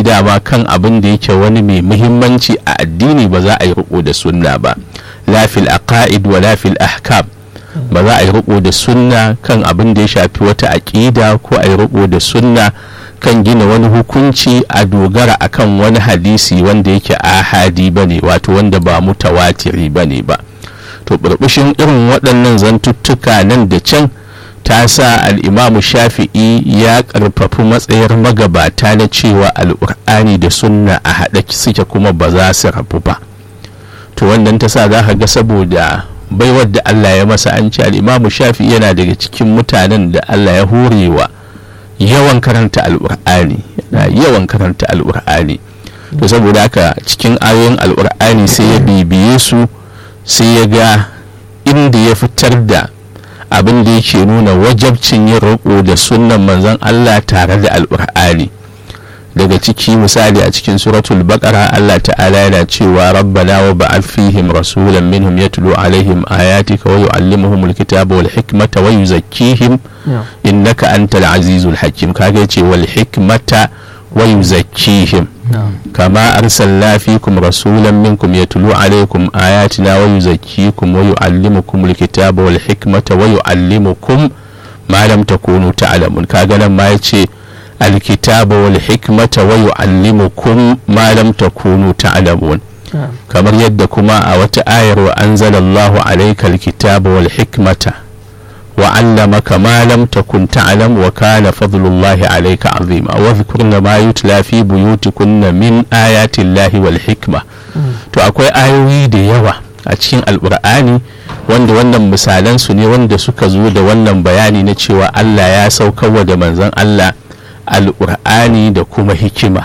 dama kan abin da yake wani mai muhimmanci a addini ba za a yi riko da sunna ba la fil aqaid wa la fil ahkam ba za a yi riko da sunna kan abin da ya shafi wata aƙida ko a yi riko da sunna kan gina wani hukunci a dogara akan wani hadisi wanda yake ahadi ba ne wato wanda ba mutawatiri ba ne ba to burbushin irin waɗannan zantuttuka nan da can ta sa al'imamu shafi'i ya ƙarfafi matsayar magabata na cewa al'ur'ani da sunna a haɗe suke kuma ba za su rabu ba to wannan ta sa za ka ga saboda baiwar da allah ya masa an ce al'imamu shafi'i yana daga cikin mutanen da allah ya horewa yawan karanta al'ur'ani yana yawan karanta al'ur'ani to saboda haka cikin ayoyin al'ur'ani sai ya bibiye su sai ya ga inda ya fitar da abin da yake nuna wajabcin yin roƙo da sunnan manzon Allah tare da al'ur'ani daga ciki misali a cikin suratul baqara Allah ta'ala yana cewa rabbana wa ba'ath fihim rasulan minhum yatlu alaihim ayatika wa yu'allimuhum alkitaba wal hikmata wa yuzakkihim innaka antal azizul hakim kaga yace wal hikmata wa yuzakkihim kama arsalna fikum rasulan minkum yatlu alaikum ayatina wa yuzakkikum wa yu'allimukum alkitaba wal hikmata wa yu'allimukum ma lam takunu ta'lamun kaga nan ma yace alkitaba wal hikmata wa yu'allimukum ma lam takunu ta'lamun kamar yadda kuma a wata ayar wa anzalallahu alayka alkitaba wal hikmata wa 'allamaka ma lam takun ta'lam wa kana fadlullahi alayka 'azima wa dhkurna ma yutla fi buyutikunna min ayati llahi wal hikma to akwai ayoyi da yawa a cikin alqur'ani wanda wannan misalan su ne wanda suka zo da wannan bayani na cewa Allah ya saukarwa da manzon Allah alƙur'ani da kuma hikima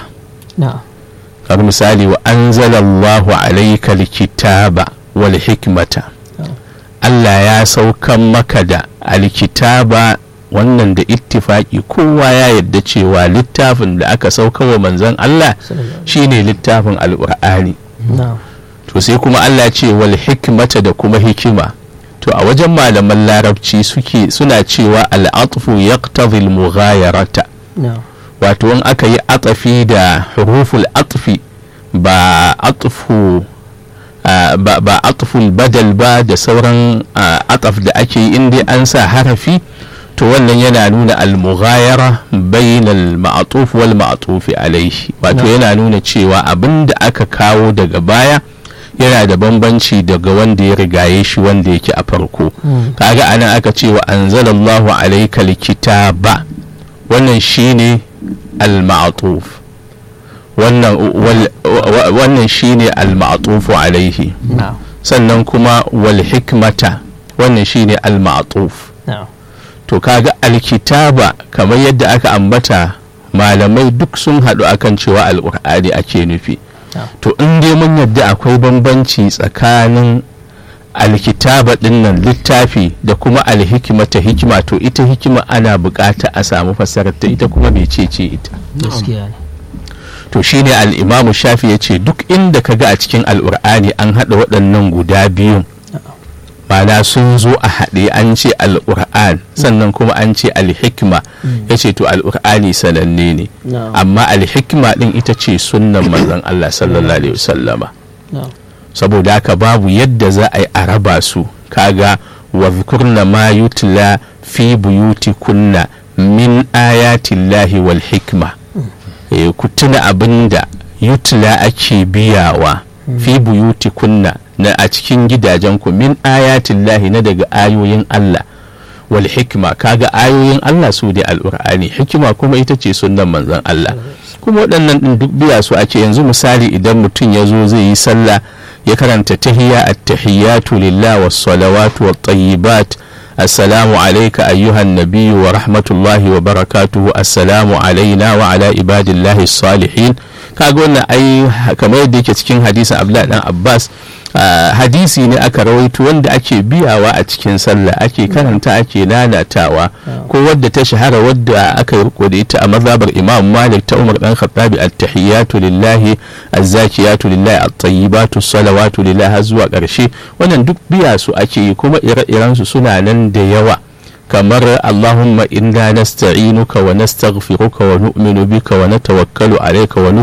kamar misali wa anzalallahu alaika alkitaba wal hikmata Allah ya saukan maka da alkitaba wannan da ittifaki kowa ya yadda cewa littafin da aka sauka wa manzon Allah shine littafin alƙur'ani to sai kuma Allah ce wal hikmata da kuma hikima to a wajen malaman larabci suke suna cewa al'atfu yaqtadhi al-mughayarata wato in aka yi atsafi da huruful atfi ba atfu ba atful badal ba da sauran ataf da ake yi inda an sa harafi to wannan yana nuna almughayara bainal ma'atuf wal ma'atufi alaihi wato yana nuna cewa abin da aka kawo daga baya yana da bambanci daga wanda ya rigaye shi wanda yake a farko kaga anan aka ce wa anzalallahu alaika likitaba wannan shine al-ma'tuf wannan shine al-ma'tufu alaihi sannan kuma wal hikmata wannan shine al-ma'tuf to kaga alkitaba kamar yadda aka ambata malamai duk sun haɗu akan cewa alƙur'ani ake nufi to in dai mun yadda akwai bambanci tsakanin alkitaba dinnan littafi da kuma alhikimata hikima to ita hikima ana bukata a samu fasarar ta ita kuma mecece ita to shine al'imamu shafi ya ce duk inda ka ga a cikin al'ur'ani an haɗa waɗannan guda biyun mana sun zo a haɗe an ce al'ur'an sannan kuma an ce alhikma ya ce to al'ur'ani sananne ne amma alhikma ɗin ita ce sunnan manzon Allah sallallahu alaihi wasallama saboda haka babu yadda za a yi a raba su kaga wa zikurna ma yutla fi buyuti kunna min ayatillahi wal hikma ku tuna abinda yutla ake biyawa fi buyuti kunna na a cikin gidajenku min ayatillahi na daga ayoyin Allah wal hikma kaga ayoyin Allah su da al'ur'ani hikima kuma ita ce sunnan manzon Allah kuma waɗannan ɗin duk biya su ake yanzu misali idan mutum ya zo zai yi sallah ya karanta tahiyya at-tahiyyatu lillah was salawatu wat tayyibat assalamu alayka ayyuhan nabiyyu wa rahmatullahi wa barakatuhu assalamu alaina wa ala ibadillahi salihin kaga wannan ai kamar yadda yake cikin hadisin Abdullahi dan Abbas hadisi ne aka rawaito wanda ake biyawa a cikin sallah ake karanta ake lalatawa ko wadda ta shahara wadda aka yi riko da ita a mazhabar Imam Malik ta Umar dan Khattabi at-tahiyatu lillahi az-zakiyatu lillahi at-tayyibatu salawatu lillahi har zuwa karshe wannan duk biya su ake yi kuma ire-iren su suna nan da yawa kamar Allahumma inna nasta'inuka wa nastaghfiruka wa nu'minu bika wa natawakkalu alayka wa